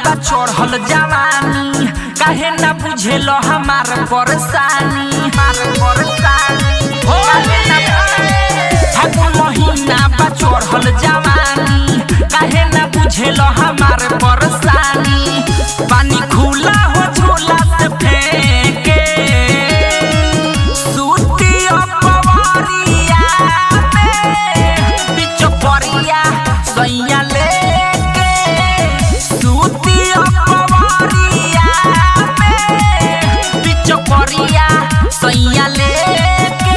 बा चढ़ल जवानी काहे ना बुझेलो हमार परेशानी हमार परेशानी हो फागुन महीना बा चढ़ल जवानी काहे ना बुझेलो हमार परेशानी पानी खुला हो झोला से फेंके सूती अपवारिया में बिचो परिया सैया लेके सूती अपवारिया में बिचो परिया सैया लेके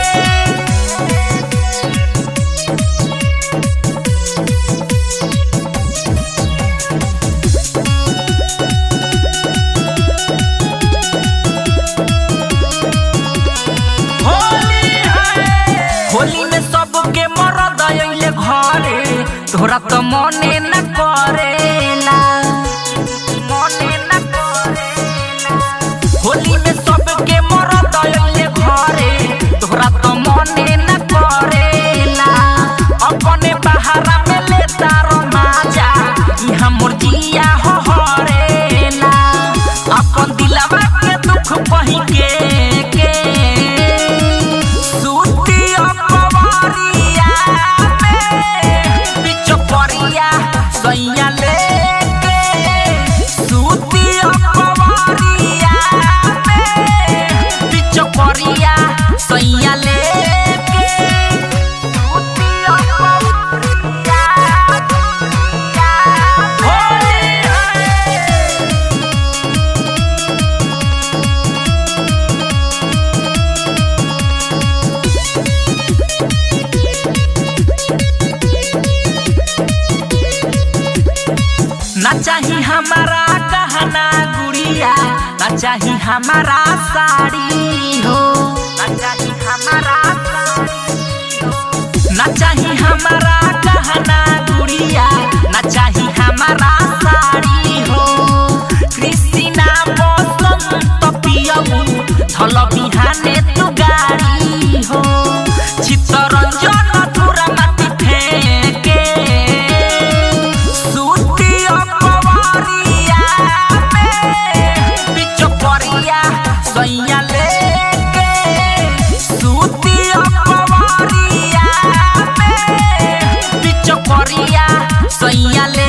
होली है होली में सबके मरद अइले घरे तोरा तो मने न करेला मने न करेला होली में सबके मरद अइले घरे तोरा तो मने न करेला अपने बहारा में लेता रमाजा इहाँ मोर जिया हो हरेला अपन दिलवा के दुख कही के के सूती अपवारिया में बिचो परिया सैया लेके सूती अपवारिया में बिचो परिया सैया लेके सूती अपवारिया होली है ना चाही हमारा गहना गुड़िया ना चाही हमारा साड़ी हो ना चाही हमारा साड़ी हो ना चाही हमारा गहना गुड़िया ना चाही हमारा साड़ी हो कृष्णा बसंत पियऊ धल बिहाने तू गाड़ी हो चित्तरंजन धुरा माटी फेंके सूती अपवारिया में बिचो परिया सैया लेके सूती अपवारिया में बिचो परिया सैया ले